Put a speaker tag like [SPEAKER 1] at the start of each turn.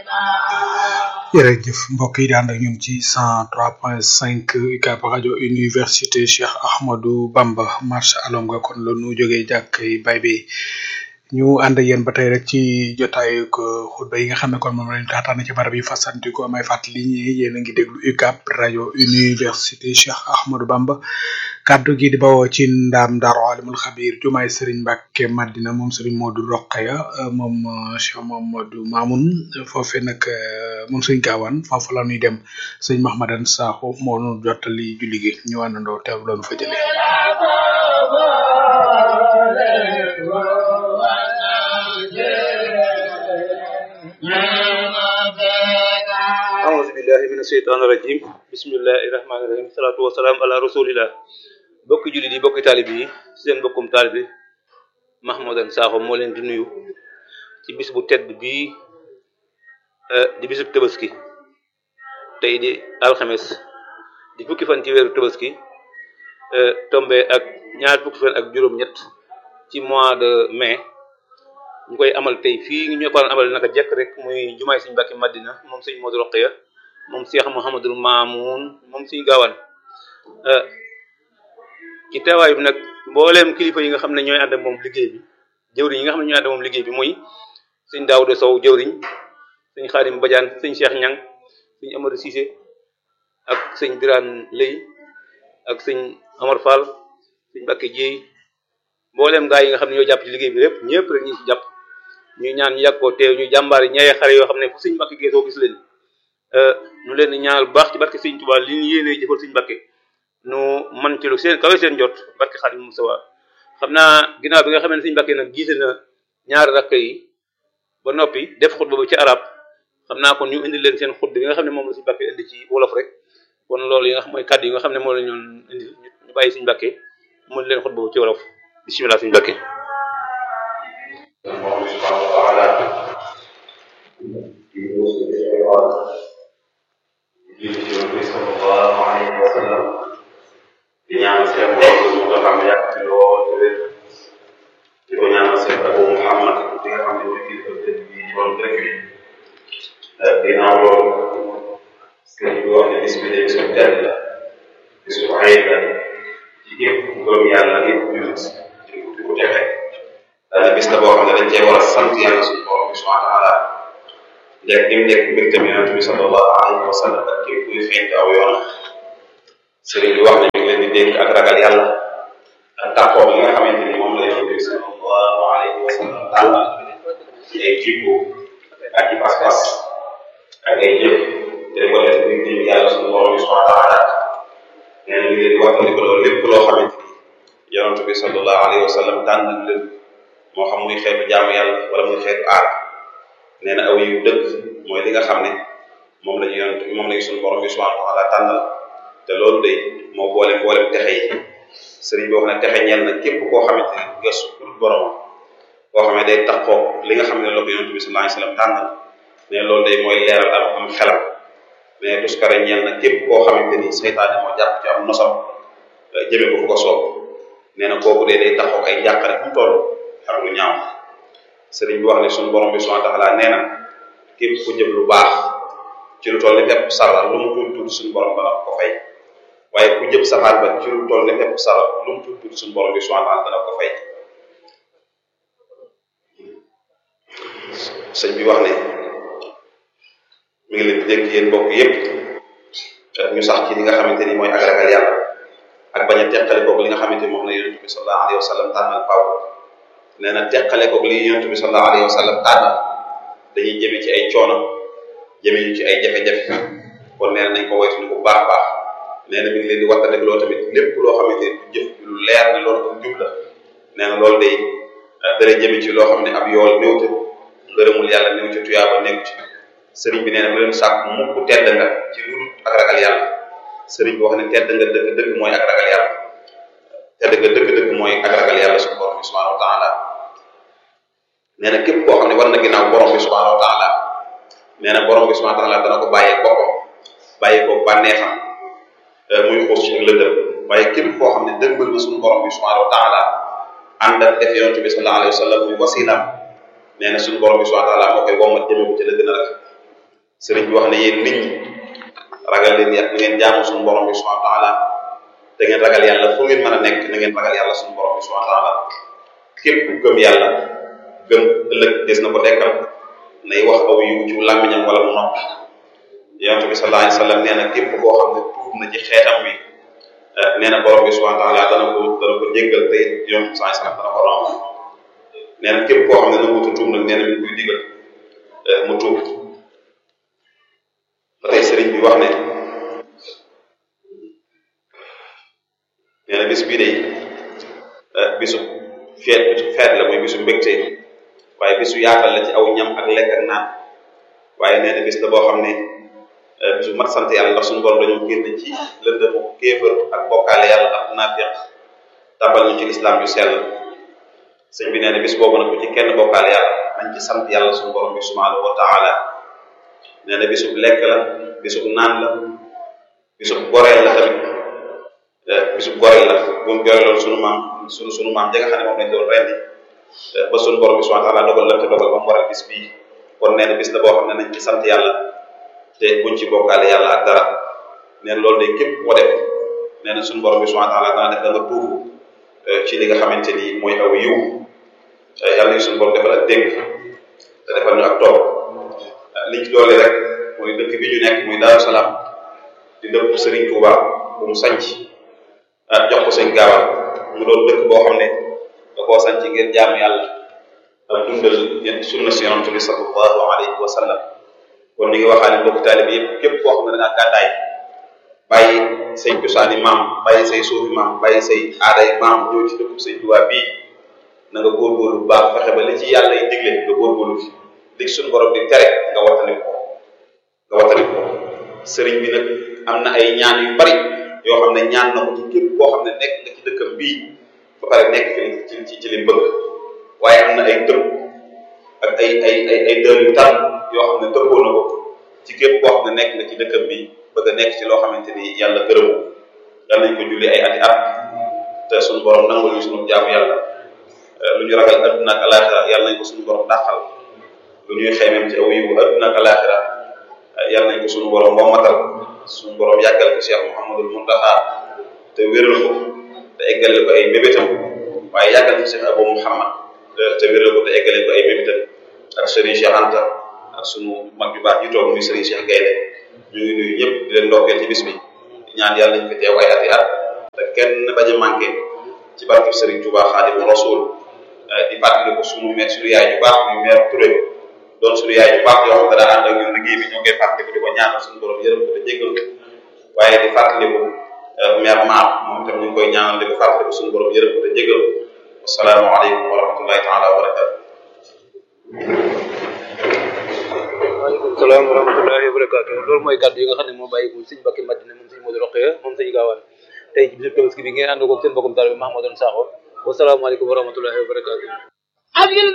[SPEAKER 1] jërëjëf mbokk yi di ànd ak ñun ci cent trois point cinq UCAB rajo université Cheikh Ahmadou Bamba marche alonga kon la nu jógee jàkk bay bi ñu ànd ak yéen ba tey rek ci jotaayu ko xutba yi nga xam ne kon moom lañu taataan ci barab yi fasanti ko may fàttali ñi yéen a ngi déglu UCAB rajo université Cheikh Ahmadou Bamba kaddu gi di bawoo ci ndaam Daaru Alimul Xabir jumaay Serigne Mbacke Madina moom Serigne Modou Rokhaya moom Cheikh Mamadou Mamoun foofee nag moom Serigne Gawane foofu la ñuy dem Serigne Mahmadan Sakho moo nu jottali julli gi ñu àndandoo teew loonu fa jëlee.
[SPEAKER 2] أعوذ بالله من الشيطان الرجيم بسم الله الرحمن الرحيم الصلاة والسلام على رسول الله bokki jullit yi bokki taalib yi seen bokkum taalib Mahmoudan Sakho moo leen di nuyu ci bis bu tedd bii di bisub tabaski tey di alxames di fukki fan ci weeru tabaski tombe ak ñaar fukki fan ak juróom-ñett ci mois de mai ñu koy amal tey fii ñu ko amal naka jekk rek muy jumaay Sëñ Mbàkke Madina moom Sëñ Modou Rokhaya moom Cheikh Mouhamadul Mamoun moom Sëñ Gaawaan ci teewaay bi nag mbooleem kilifa yi nga xam ne ñooy ànd ak moom liggéey bi jëwriñ yi nga xam ne ñooy ànd ak moom liggéey bi muy Sëñ Daawuda Sow jëwriñ Sëñ Xaadim Badiane Sëñ Cheikh Ñang Sëñ Amadou Cissé ak Sëñ Birane Lay ak Sëñ Amar Fall Sëñ Mbàkke Jéey mbooleem gaa yi nga xam ne ñoo jàpp ci liggéey bi lépp ñëpp rek ñu ngi ci jàpp ñu ñaan ñu yàgg koo teew ñu jàmbaar yi ñaye xare yoo xam ne fu Sëñ Mbàkke geesoo gis leen ñu leen di ñaanal bu baax ci barke Sëñ Tuubaa li ñu yéenee jëfal Sëñ Mbàkke nu man ci lu seen kawe seen jot barke Xaadim Mustafa xam naa ginnaaw bi nga xam ne Sëñ Mbàkke nag jiite na ñaari rakk yi ba noppi def xutba ba ci arab xam naa kon ñu indi leen seen xutba bi nga xam ne moom la Sëñ Mbàkke indi ci wolof rek kon loolu yi nga xam mooy kàddu yi nga xam ne moom la ñu indi ñu bàyyi Sëñ Mbàkke mën leen xutba ba ci wolof bismillah Sëñ Mbàkke
[SPEAKER 3] di ñaanal seen bopp mu nga xam ne yàgg ci lool te wér di ko ñaanal seen Abu Muhammad di nga xam ne mooy kilifa dëkk bi ci wàllu dëkk bi ginnaaw loolu sëñ bi wax ne bis bi de bisu tedd la bisu ayib la ci képp ku gëm yàlla képp ku jullit di ko di ko texe daana bis la boo xam ne dañ cee war a sant yàlla suñu borom bi subhanahu wa taala njëkk gi mu nekk mbégte mi yonent bi sallallahu alayhi wa sallam ak képp kuy feeñ aw yoon sëriñ bi wax ne mi ngi leen di dénk ak ragal yàlla ak tàqoo li nga xamante ni moom la yonent bi sallallahu alayhi wa sallam tànnal ci ay jikko ak i pas-pas ak ay jëf te ko def di di yàlla suñu borom bi subhanahu wa taala nee na mi ngi leen di wax ni ko loolu lépp loo xamante ni yonent bi sallallahu alayhi wa sallam tànnal leen moo xam muy xeetu jaamu yàlla wala muy xeetu aar nee na aw yu dëgg mooy li nga xam ne moom la ñu yonent moom la ñu suñu borom bi subhanahu wa taala tànnal te loolu day moo boole boolem texe yi sëriñ bi wax ne texe ñeel na képp koo xamante ne gëstu pour boromam koo xam ne day taxoo li nga xam ne la ko yonent bi sallallahu alayhi wasallam tànnal ne loolu day mooy leeral am am xelam mais tuskare ñeel na képp koo xamante ni seytaane moo jàpp ci am nosam jëme ko fu ko soob nee na kooku dee day taxoo ay jàqare fu mu toll ak lu ñaaw sëriñ bi wax ne suñu borom bi subhanahu wa ta'ala nee na képp ku jëm lu baax ci lu toll ni pepp sara lu mu tuuti tuuti suñu borom dana ko fay waaye ku jëm safaan ba ci lu toll ni pepp sara lu mu tuuti tuuti suñu borom bi subhanahu wa ta'ala dana ko fay sëñ bi wax ne mi ngi leen di dénk yéen mbokk yépp ñu sax ci li nga xamante ni mooy ak ragal yàlla ak bañ a teqale koog li nga xamante ni moom la yonent bi sallallahu alayhi wa sallam tànnal faaw nee na teqale koog li yonent bi sallallahu alayhi wa sallam tànnal dañuy jëme ci ay coono jëme ñu ci ay jafe-jafe kon nee na nañ ko woytu bu baax a baax nee na mi ngi leen di waxtaanee loo tamit lépp loo xamante ni du jëf lu leer ne loolu ko jub la nee na loolu day dara jëme ci loo xam ne ab yool néew te ngërëmul yàlla néew ci tuyaaba néew ci sëriñ bi nee na bu leen sàkk mukk tedd nga ci lu dul ak ragal yàlla sëriñ bi wax ne tedd nga dëgg dëgg mooy ak ragal yàlla tedd nga dëgg dëgg mooy ak ragal yàlla suñu borom bi subhanahu wa taala nee na képp koo xam ne war na ginnaaw borom bi subhanahu wa taala nee na borom bi subhanahu wa taala dana ko bàyyee boppam bàyyee ko bànneexam muy xuus ci lëndëm waaye képp koo xam ne dëgmal na suñu borom bi subhanahu wa taala ànd ak def yonent bi sallallahu alayhi wa sallam muy wasilam nee na suñu borom bi subhanahu wa taala moo koy wommat jëme ko ci la gën a rafet sëriñ bi wax ne yéen nit ñi ragal leen yàlla na ngeen jaamu suñu borom bi subhanahu wa taala te ngeen ragal yàlla fu ngeen mën a nekk na ngeen ragal yàlla suñu borom bi subhanahu wa taala képp ku gëm yàlla gëm ëllëg des na ko dekkal nay wax aw yiw ci làmmiñam wala mu noppi yonent bi sallallahu alayhi wa sallam nee na képp koo xam ne tuub na ci xeetam wi nee na borom bi subhanahu wa taala dana ko dana ko jéggal te yonent bi sallallahu alayhi wa sallam dana ko romb nee na képp koo xam ne nangutu tuub nag nee na mi ngi koy digal mu tuub ba tey sëriñ bi wax ne nee na bis bii day bisu feet bisu feet la muy bisu mbégte waaye bisu yaatal la ci aw ñam ak lekk ak naan waaye nee na bis la boo xam ne bisu mat sant yàlla ndax suñu borom dañoo génn ci lëndëmu kéefër ak bokkaale yàlla ak naafiq tabal ñu ci lislaam yu sell sëñ bi nee na bis boobu nag bu ci kenn bokkaale yàlla nañ ci sant yàlla suñu borom bi subhanahu wa taala nee na bisub lekk la bisub naan la bisub goreel la tamit bisub goreel la bu mu goreeloon sunu maam sunu sunu maam ja nga xam ne moom lañ doon rendi ba sunu borom bi subhanahu wa taala dogal la te dogal ba mu waral bis bii kon nee na bis la boo xam ne nañ ci sant yàlla te buñ ci bokkaale yàlla ak dara nee na loolu de képp ko def nee na sunu borom bi subhanahu wa taala dana def da nga tuufu ci li nga xamante ni mooy aw yiw yàlla ñu sunu borom defal ak dégg te defal ñu ak toog liñ ci doole rek mooy dëkk bi ñu nekk muy Daaru Salaam di dëkk Serigne Touba bu mu sanc jox ko sëñ gaawal mu doon dëkk boo xam ne da koo sanc ngir jaamu yàlla ak dundal sunna si yonent bi sallallahu alayhi wa sallam kon ni ngi waxaane mbokk taalib yëpp képp koo xam ne da ngaa gàddaay bàyyi say cosaani maam bàyyi say suufi maam bàyyi say aaday maam ñëw ci dëkk sëñ Touba bii na nga góorgóorlu bu baax fexe ba li ci yàlla yi digle nga góorgóorlu fi li ci suñu borom di tere nga wattandi ko nga wattandi ko sëriñ bi nag am na ay ñaan yu bari yoo xam ne ñaan na ko ci képp koo xam ne nekk nga ci dëkkam bii ba pare nekk fi ci ci ci li bëgg waaye am na ay tëb ak ay ay ay ay dër yu tar yoo xam ne tëbboo na ko ci képp koo xam ne nekk nga ci dëkkam bi bëgg a nekk ci loo xamante ni yàlla gërëmu yal nañ ko julli ay ati at te suñu borom nangul ñu suñu jaamu yàlla lu ñu ragal adduna ak alaxira yàlla nañ ko suñu borom dàqal lu ñuy xeymem ci aw yiwu adduna ak alaxira yàlla nañ ko suñu borom wammatal suñu borom yàggal ko Cheikh Mouhamadul Muntaxa te wéral ko te eggale ko ay mébétam waaye yàggal ko Cheikh Abou Mouhamad te wéral ko te eggale ko ay mébétam ak Serigne Cheikh Anta ak sunu mag yu baax yi toog muy Serigne Cheikh Gaynde ñu ngi nuyu ñëpp di leen ndokkeel ci bis bi di ñaan yàlla nañ fi teew ay ati at te kenn bañ a manqué ci barkeb Serigne Touba Xaadimu Rasuul di fàttali ko sunu mère sunu yaay yu baax muy mère Touré doon sunu yaay yu baax yoo xam ne daa ànd ak ñun liggéey bi ñoo ngi koy fàttali ko di ko ñaanal suñu borom yërëm ko te jéggal ko waaye di fàttali ko mère Mar moom itam ñu ngi koy ñaanal di ko fàttali ko suñu borom yërëm ko te jéggal ko asalaamaaleykum wa rahmatullahi taala wa barakatu
[SPEAKER 2] waaleykum salaam wa rahmatullahi wa barakatu loolu mooy kàddu yi nga xam ne moo bàyyi ko sëñ Mbacké Madina moom sëñ Modou Rokhaya moom sëñ Gaawaan tey ci bisu tabaski bi ngeen ànd ko seen mbokkum taalibe Mahamadoune Sakho wasalaamaaleykum wa rahmatullahi wa barakatu